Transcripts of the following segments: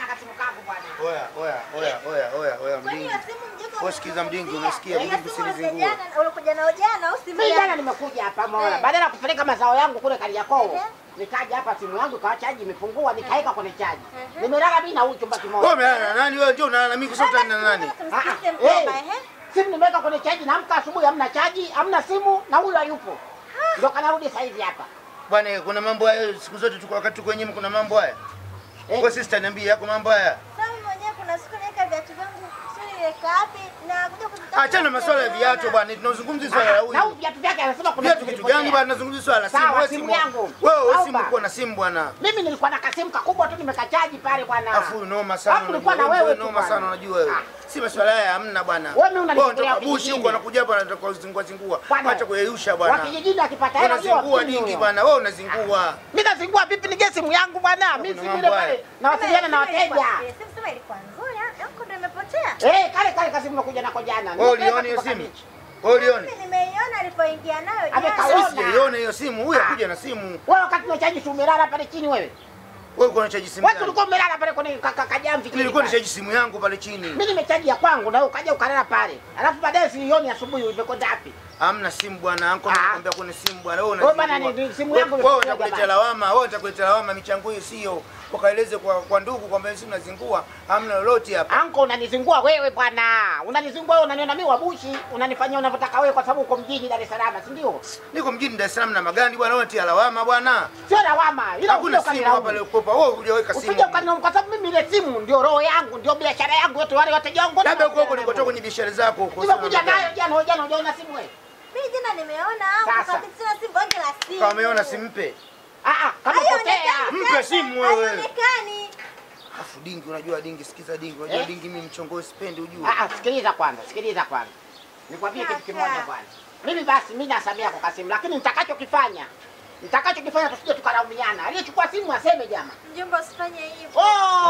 kasimu kangu bwana. Oya, oya, oya, oya, oya, oya, Kwani mdingi. hiyo simu mjinga Wewe sikiza mdingi, umezungumzia? unasikia? Hiyo Mdingi simu usinizingue. ya jana, ulikuja nao jana au simu Mimi ya- jana nimekuja hapa Mola. Eh. Badala ya kupeleka mazao yangu kule Kariakoo, Ehe. nikaja hapa simu yangu ikawa chaji imepungua, nikaeka kwenye chaji. Ehe. Nimelala mimi na huyu chumba Wewe kimoja. umelala na nani? Wewe ndio unalala na mimi kwa sababu utani na nani? Tumsikize Ah, mjomba, eh. ehe. Simu nimeweka kwenye chaji, naamka asubuhi hamna chaji, hamna simu na huyu hayupo. Ndio kanarudi sasa hivi hapa. Bwana, kuna mambo haya siku zote tuko wakati tuko wenyewe kuna mambo haya. Eh. Kwa sister niambie yako mambo haya. Sasa mimi mwenyewe kuna siku naweka viatu vyangu, sio niweka wapi na kuja kuvitafuta Achana masuala ya sijaviona. viatu bwana, tunazungumzia swala la Na huyu huyu. viatu vyake anasema kuna Viatu kitu gani bwana? Tunazungumzia swala la simu. Sawa, Wewe simu simu yangu. Wewe wewe Au simu ba- uko na simu bwana. Mimi nilikuwa na kasimu kakubwa tu nimekachaji pale bwana. Afu noma sana. Alafu nilikuwa na unajua, wewe tu noma bwana. sana unajua wewe. Ah. Si masuala haya hamna bwana. Wewe mimi unanichukulia unatoka bushi kijijini. huko anakuja hapa anataka kuzingua zingua. Bwana, Acha kuyeyusha Wa bwana. kijijini akipata hela ndio Unazingua wakili dingi huyo. bwana. Wewe unazingua. Mimi nazingua vipi nige simu yangu bwana? Mimi Kuna si mambo vile haya. pale nawasiliana na Simu ilikuwa- wateja. eh, Simu sema ilikuwa nzuri, ah, yangu ndio imepotea. Eh, kale kale kasimu nakuja nako jana. Wewe Nimepeleka uliona hiyo kutoka simu? beach. Wewe uliona? Mimi nimeiona alipoingia nayo Amekaona. jana. Sisi sijaiona hiyo simu. Huyu Ah. akuja na simu. Wewe wakati unachaji si umelala pale chini wewe? Wewe uko unachaji simu Wewe gani? ulikuwa umelala pale kwenye ka- ka- kajamvi chini. Nilikuwa pale. nishaji simu yangu pale chini. Mimi nimechaji ya kwangu na wewe ukaja ukalala pale. Alafu baadaye sioni asubuhi imekwenda wapi? Hamna simu bwana, anko Ah. anakuambia kuna simu bwana. Wewe Wewe bwana, unazingua. ni- ni simu Wewe- yangu Wewe imepotea utakuletea jamani. lawama, wewe utakuletea lawama michango hiyo sio. Wakaeleze kwa kwa ndugu kwamba simu nazingua, hamna lolote hapa. Anko unanizingua wewe bwana. Unanizingua wewe unaniona mimi wabushi, unanifanyia unavyotaka wewe kwa sababu uko mjini Dar es Salaam, si ndio? Niko mjini Dar es Salaam na magani bwana, wewe tia lawama bwana. Sio lawama. Ila Hakuna usije simu hapa ukanilaumu. leo kopa. Wewe hujaweka simu. Usije ukanilaumu kwa sababu mimi ile simu ndio roho yangu, ndio biashara yangu yote wale wateja wangu. wote Labda huko huko wanakutana ulikotoka nayo. kwenye biashara zako huko. Nimekuja nayo jana, jana hujaona simu wewe? Mimi jana nimeona au Sasa. kabisa sina simu bonge la simu. Kama umeona simpe. Ah ah, kama potea. Haionekani Mpe sasa, simu wewe. haionekani. Afu dingi, unajua dingi, sikiza dingi. Unajua Eh? dingi mimi mchongo sipendi ujue. Ah ah, sikiliza kwanza, sikiliza kwanza. Nikwambie kitu Kaka. kimoja kwanza. Mimi basi mimi nasamea kwa kasimu, lakini nitakachokifanya nitakachokifanya tusije tukalaumiana. Aliyechukua simu aseme jamaa. Mjomba usifanye hivyo.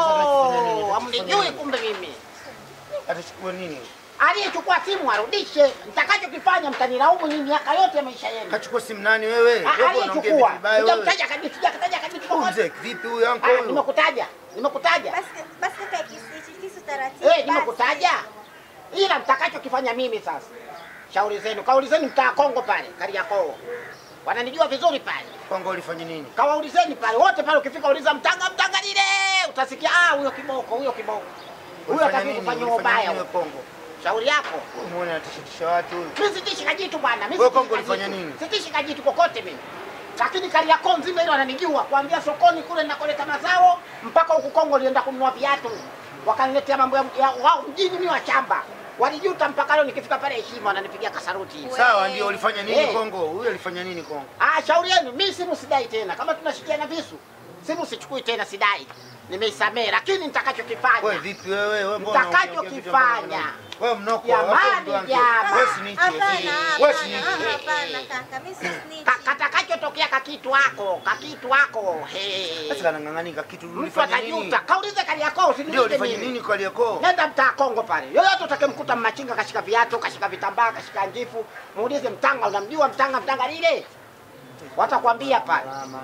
Oh, amnijui kumbe mimi. Atachukua nini? Aliyechukua simu arudishe. Nitakachokifanya mtanilaumu nyinyi miaka yote ya maisha yenu. Kachukua simu nani wewe? Ah, Wewe unaongea vitu Aliyechukua. vibaya wewe. Nitamtaja kabisa, sijakataja kabisa. Huyu mzee vipi huyu anko Ah, huyu? nimekutaja. Nimekutaja. Basi basi kaka kisu kisu taratibu. Eh, basi. nimekutaja. Ila mtakachokifanya mimi sasa. Shauri zenu. Kaulizeni mtaa Kongo pale, Kariakoo. Wananijua vizuri pale. Kongo ulifanya nini? Kawaulizeni pale wote pale, ukifika uliza mtanga mtanga lile, utasikia ah, huyo kiboko, huyo kiboko. Huyo Ulifanya ataki nini? kufanya Ulifanya ubaya. nini wewe Kongo? Shauri yako. Umeona anatishatisha watu huyu. Mimi sitishi kajitu bwana. Mimi Wewe sitishi Kongo ulifanya kajitu. nini? Sitishi kajitu kokote mimi. Lakini Kariakoo nzima ile wananijua kuanzia sokoni kule nakoleta mazao mpaka huku Kongo nilienda kununua viatu. Wakaniletea mambo ya, ya wao mjini mimi wa shamba. Walijuta mpaka leo nikifika pale heshima wananipigia kasaruti. We- Sawa, ndio ulifanya nini Eh. Kongo? Huyu alifanya nini Kongo? Ah, shauri yenu, mimi simu sidai tena. Kama tunashikiana visu, simu sichukui tena, sidai. Nimeisamehe, lakini nitakachokifanya Wewe vipi wewe? Wewe mbona Nitakachokifanya. unaongea vitu ambavyo unaona? Wewe mnoko Jamani, hapo ndo anze. jamaa. Wewe si nichi. Hapana, Wewe si hapana, nichi. hapana kaka. Mimi si snitch. Ka- katakachotokea kakitu wako kakitu wako he. Sasa kanang'ang'anika kitu mtu ulifanya nini? atajuta. Kaulize Kariakoo, Ndio usiniulize ulifanya mimi. nini kwa Kariakoo? Nenda mtaa Kongo pale, yoyote utakemkuta mmachinga kashika viatu, kashika vitambaa, kashika njifu, muulize Mtanga, unamjua Mtanga? Mtanga lile watakwambia pale,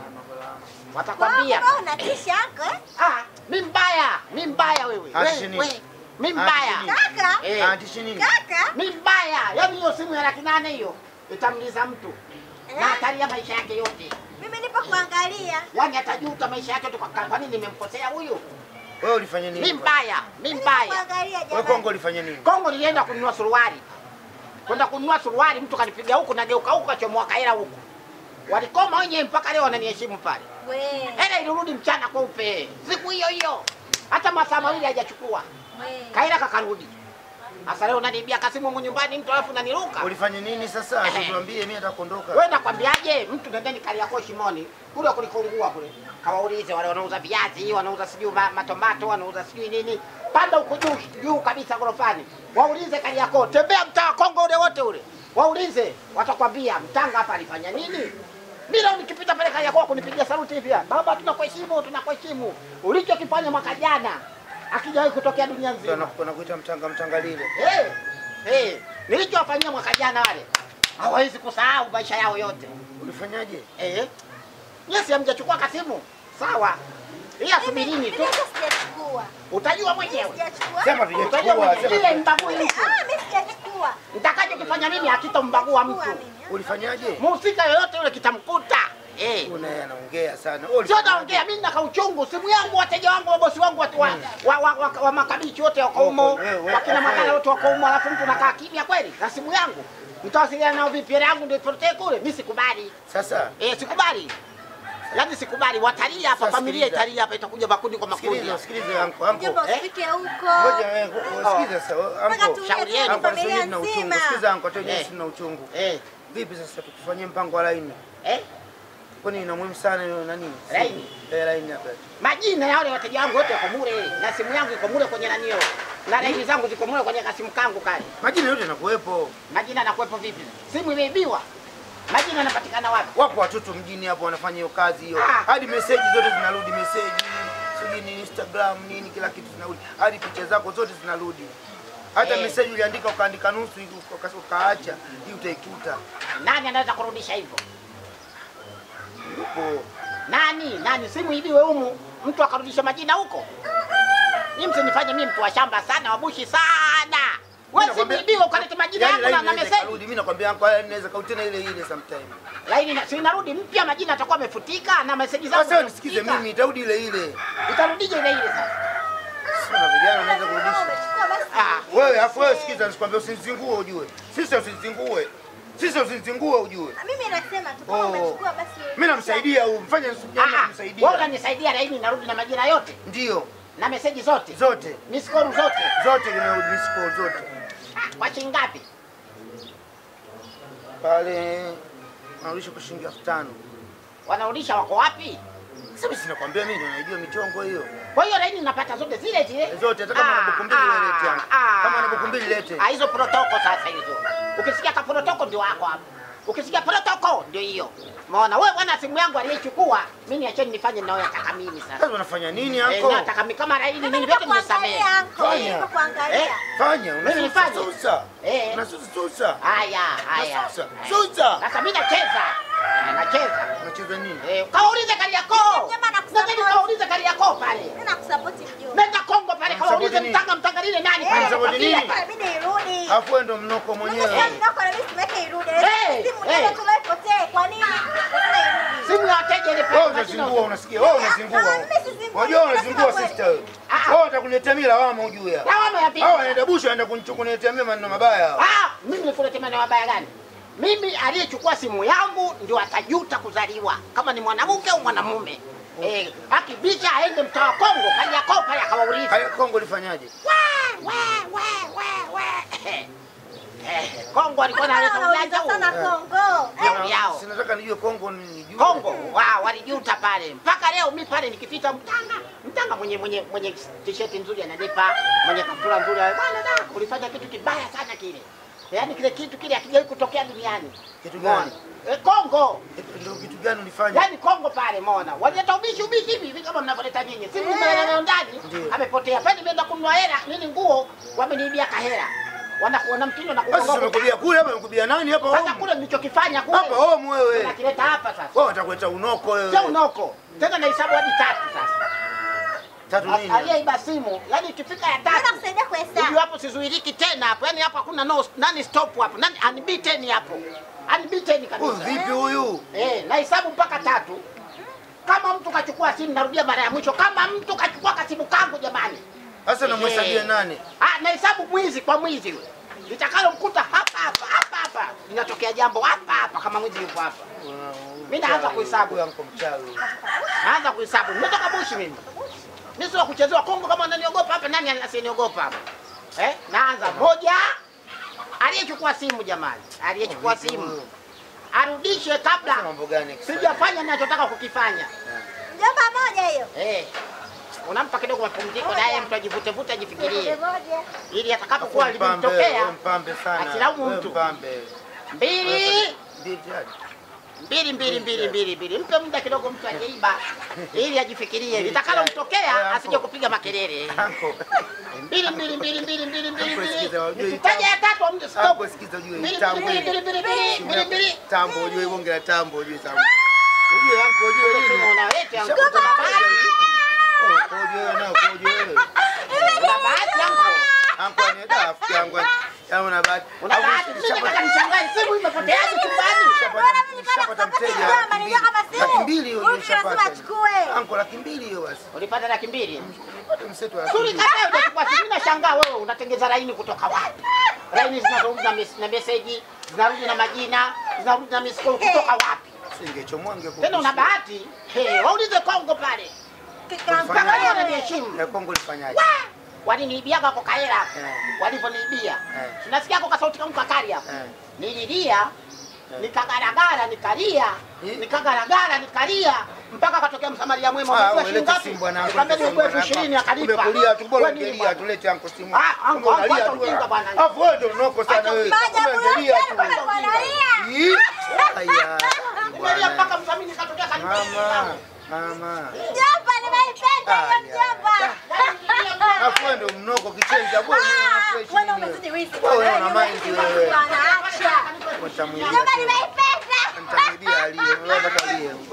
watakwambia Wewe unatisha yako eh? Ah, mi mbaya, mi mbaya wewe. Atishi We- nini? we, Mi Atishi mbaya. nini? Kaka, Eh, Antishi nini? kaka. mi mbaya. Yaani hiyo simu ya laki nane hiyo itamliza mtu na Eh? hatari ya maisha yake yote. Mimi nipo kuangalia. Yaani atajuta maisha yake yote kwa kwa nini nimemkosea huyu? Wewe ulifanya nini? Mi mbaya, mi Mimi mbaya. kuangalia Wewe jamani. Kongo ulifanya nini? Kongo nilienda kununua suruali. Kwenda kununua suruali mtu kanipiga huku nageuka huku kachomoa kaela huku. Walikoma wenyewe mpaka leo wananiheshimu pale. We. Hela ilirudi mchana kweupe. Siku hiyo hiyo. Hata masaa mawili hajachukua. We. Kaila kakarudi. Sasa leo unaniibia kasimu humu nyumbani mtu alafu unaniruka. Ulifanya nini sasa? Eh. Tuambie mimi nitakondoka. Wewe nakwambiaje? Mtu nendeni Kariakoo Shimoni kule kulikungua kule, kawaulize wale wanauza viazi, wanauza sijui ma- matomato, wanauza sijui nini, panda huko juu juu kabisa gorofani, waulize Kariakoo, tembea mtaa wa Kongo ule wote ule, waulize, watakwambia Mtanga hapa alifanya nini. Mimi leo nikipita pale Kariakoo kunipigia saluti hivi, baba, tunakuheshimu, tunakuheshimu, ulichokifanya mwaka jana akijawahi kutokea dunia Ndio nzima. anakupa nakuita mtanga mtanga lile. Hey, hey, nilichowafanyia mwaka jana wale hawawezi kusahau maisha yao yote. Ulifanyaje? Eh, nyesi hamjachukua kasimu sawa, ila Mimi subirini mimi tu. hata sijachukua. Sijachukua. Utajua mwenyewe. Sijachukua. Sema Utajua vijachukua, mwenyewe. sema. Ile mbagui mtu. Ah, mimi sijachukua. Nitakachokifanya mimi hakitombagua mtu. Sijachukua mimi. Ulifanyaje? Muhusika yoyote yule kitamkuta. Eh. Huyu naye anaongea sana. Wewe Sio ulifanyaje? naongea mimi naka uchungu, simu yangu, wateja wangu, wabosi wangu watu wa, wa, wa, wa, wa makabichi wote wako humo, Wewe, wewe, wakina wewe. magala wote wako humo, alafu mtu nakaa kimya kweli na simu yangu. Mtawasiliana nao vipi? Hela yangu ndio ipotee kule? Mimi sikubali. Sasa Eh, sikubali. Yaani sikubali. Watalia hapa, Sasa familia sikiliza. italia hapa, itakuja makundi kwa makundi. sikiliza, sikiliza anko, anko. Mjomba Eh? usifike huko. Ngoja wewe, sikiliza sasa, Mpaka anko. tulie Shauri tu yenu. Anko familia anasema na uchungu. nzima. Sikiliza anko, hata Eh. yeye sina uchungu. Eh, Vipi sasa tukufanyie mpango wa laini? eh. Kwani ina muhimu sana hiyo nani? Laini? Eh, laini hapa. Majina ya wale wateja wangu wote yako mule na simu yangu iko mule kwenye nanio. Na laini zangu ziko mule kwenye kasimu kangu kale. Majina yote yanakuwepo. Majina yanakuwepo vipi? Simu imeibiwa. Majina yanapatikana wapi? Wapo watoto mjini hapo wanafanya hiyo kazi hiyo. Ah. Hadi meseji zote zinarudi, meseji sijui ni Instagram nini, kila kitu zinarudi, hadi picha zako zote zinarudi. Hata Eh. meseji uliandika ukaandika nusu hivi, uka- ukaacha, hii utaikuta. Nani anaweza kurudisha hivyo? Upo. Nani? Nani? Simu ibiwe humu, mtu akarudisha majina huko. Mimi msinifanye mimi mtu wa shamba sana, wabushi sana. Wewe simu nakwambia- ibiwe ukalete majina Yaani yangu na, laini na inaweza message. ikarudi. Mimi nakwambia anko, haya inaweza kauti tena ile ile sometime. Laini na- si inarudi mpya, majina atakuwa amefutika na message zangu. Sasa nisikize zimefutika. mimi, itarudi ile ile. Itarudije ile ile sasa? Sio na vijana wanaweza Kama kurudisha. umechukua basi. Ah, Wewe afu wewe sikiza, nisikwambia usinizingue ujue. Sisi usinizingue. Sisi usinizingue ujue. Mimi nasema tu kama Oh. umechukua basi. Mimi namsaidia huyu, mfanye Ah, nisijana wewe kumsaidia. unanisaidia laini narudi na majina yote Ndio, na meseji zote zote. miskoru zote Zote nimerudi miss call zote. Ah, kwa shilingi ngapi? Pale narudisha kwa shilingi elfu tano. Wanarudisha wako wapi? Sasa mimi sinakwambia mimi ndio naijua michongo hiyo. Kwa hiyo laini napata zote zile zile Zote hata kama Ah, na buku mbili ah, wewe lete yangu. ah. Kama na buku mbili lete. Ah, hizo protoko sasa hizo. Ukisikia ka protoko ndio wako hapo. Ukisikia protoko ndio hiyo. Umeona wewe bwana, simu yangu aliyechukua mimi, niacheni nifanye ninayotaka mimi sasa. Sasa unafanya nini Eh, anko? nataka mimi kama laini Mimi mimi niko vyote nimesamehe. kuangalia anko. Fanya. Niko kuangalia. Eh? Fanya, Mimi nifanye? unasusa. Eh. Unasusa susa. Haya, haya. Unasusa. Susa. Sasa mimi nacheza. Eh, Nacheza. Unacheza nini? Eh, kawaulize Kariakoo. Jamaa nakusupport. Nendeni kawaulize Kariakoo pale. Mimi nakusapoti mjomba. Nenda Kongo pale kawaulize Msapoti nini? mtanga mtanga lile nani Eh, pale. Msapoti Wapapia nini? pale. Inabidi irudi. Afu wewe ndo mnoko Mimi mwenyewe. sasa ndio kwa nini tumeke irudi? Eh, Simu eh. ndio tulipotee. Kwa nini? Lazima irudi. Simu ya wateja ile pale. Wewe majina unazingua, unasikia? Wewe unazingua. Ah, mimi sizingui. Unajua unazingua Nasema sister wewe. Ah. Wewe utakuletea mimi lawama ujue. Lawama ya vipi? Hao wanaenda busha wanaenda kunichukulia mimi maneno mabaya. Ah, mimi nikuletea maneno mabaya gani? Mimi aliyechukua simu yangu ndio atajuta kuzaliwa kama ni mwanamke au mwanamume. Eh, akibisha aende mtaa wa Kongo, Kariakoo pale akawaulize. Haya Kongo lifanyaje? We, we, we, we, we. Eh, Kongo alikuwa analeta ujanja Wanauliza huu. sana Kongo. Eh, Shauri yao. Sinataka nijue Kongo nijue. Kongo wa walijuta pale. Mpaka leo mi pale nikipita mtanga, mtanga mwenye mwenye mwenye t-shirt nzuri ananipa, mwenye kaptura nzuri bwana da, ulifanya kitu kibaya sana kile. Yaani kile kitu kile hakijawahi kutokea duniani. Kitu Umeona? gani? Eh, Kongo. Ndio kitu gani ulifanya? Yaani Kongo pale umeona. Walileta ubishi ubishi hivi hivi kama mnavyoleta nyinyi. Simu Eh. imelala ndani, Ndio. amepotea. Pale nimeenda kununua hela, nini nguo, wameniibia kahera. Wana wana mtindo na Basi kuongoza. umekubia kule hapa umekubia nani hapa Sasa home? kule nilichokifanya kule. Hapa home wewe. Nakileta hapa sasa. Wewe utakuleta unoko wewe. Sio unoko. Tena nahesabu hadi tatu sasa. Tatu nini? Aliyeiba simu, yani ikifika ya Mimi tatu. nakusaidia kuhesabu. Huyu hapo sizuiriki tena hapo. Yaani hapo hakuna no nani stop hapo. Nani unbeaten hapo. Unbeaten Huyu kabisa. vipi huyu? Eh, nahesabu mpaka tatu. Kama mtu kachukua simu, narudia mara ya mwisho, kama mtu kachukua kasimu kangu jamani. Sasa namhesabia Eh. nani? Ah, nahesabu mwizi kwa mwizi yule. Litakalo mkuta hapa hapa hapa hapa. Linatokea jambo hapa hapa kama mwizi yupo hapa. Mimi naanza kuhesabu. Huyu anko mchawi. Naanza kuhesabu. Nimetoka bushi mimi. Mimi sio kuchezewa Kongo kama ananiogopa hapa, nani asiyeniogopa hapa? Eh? Naanza moja. Aliyechukua simu jamani. Aliyechukua simu. Arudishe kabla Sasa mambo gani? kiswahili? sijafanya ninachotaka kukifanya. Mjomba moja hiyo. Eh. Unampa kidogo mapumziko naye mtu ajivute vute ajifikirie Moja. ili atakapokuwa Afu mpambe, limemtokea wewe mpambe sana. asilaumu Wewe mtu. Mpambe. mbili Mbili tayari. mbili mbili mbili mbili mbili, mpe muda kidogo mtu ajeiba ili ajifikirie Mbili litakalomtokea tayari. asije kupiga makelele. Anko. mbili mbili mbili mbili mbili mbili Hapo mbili sikiza, wajue hii nikitaja ya tatu amde stop Anko sikiza ujue hii mbili tambo. mbili mbili mbili mbili mbili mbili Tambo ujue bonge la tambo ujue tambo. Ujue anko ujue nini? Unaona wetu yangu Shakuta kuna bahati. Oh, Ukoje wewe nao ukoje wewe? Una bahati yangu. Anko ni da rafiki yangu. Yaani una bahati. Una bahati. Mimi nataka nishangae simu imepoteaje chumbani? Bora mimi nikaenda Nishapata kutafuta mteja. mjomba, nilijua kama simu. Laki mbili hiyo Huyu nishapata. lazima achukue. Anko laki mbili hiyo basi. Ulipata laki mbili. Pata mseto wa laki Suri mbili. kaka utachukua simu nashangaa wewe unatengeza laini kutoka wapi? Laini zinazorudi na mes- na message, zinarudi na majina, zinarudi na miss call kutoka wapi? Singechomoa Tena una bahati. Hey, waulize Kongo pale. Mpaka leo wananiheshimu. Ya Kongo lifanyaje? Waliniibiaga kwa kahera. Eh. Walivyoniibia. Eh. Tunasikia kwa sauti kama kakari hapa. Eh. Nililia, nikagaragara, nikalia, Eh. nikagaragara, nikalia mpaka akatokea msamaria mwema. Ah, Unajua wewe shilingi leta ngapi? simu bwana. Nikamwambia ni elfu ishirini akanipa. Umekulia tu bora Wewe nini ungelia bwana? tulete anko simu. Ah, anko, Kumbe anko, unalia acha tu. ujinga bwana. Alafu wewe ndio unoko sana Acha wewe. Maajabu Kumbe ungelia yote tu. mpaka wanalia. Ih, Aya. Nimelia mpaka msamini nikatokea kanipa. Mama, mama. Mjomba, nimeipenda hiyo Aya. mjomba. Alafu wewe ndio mnoko kichenza bwana. Ah, fresh wewe nini umezidi wizi. Wewe una Wewe mind umezidi wewe. bwana, acha. Utamwibia Mjomba, tena. nimeipenda. Nitamwibia aliye. Wewe bado aliye.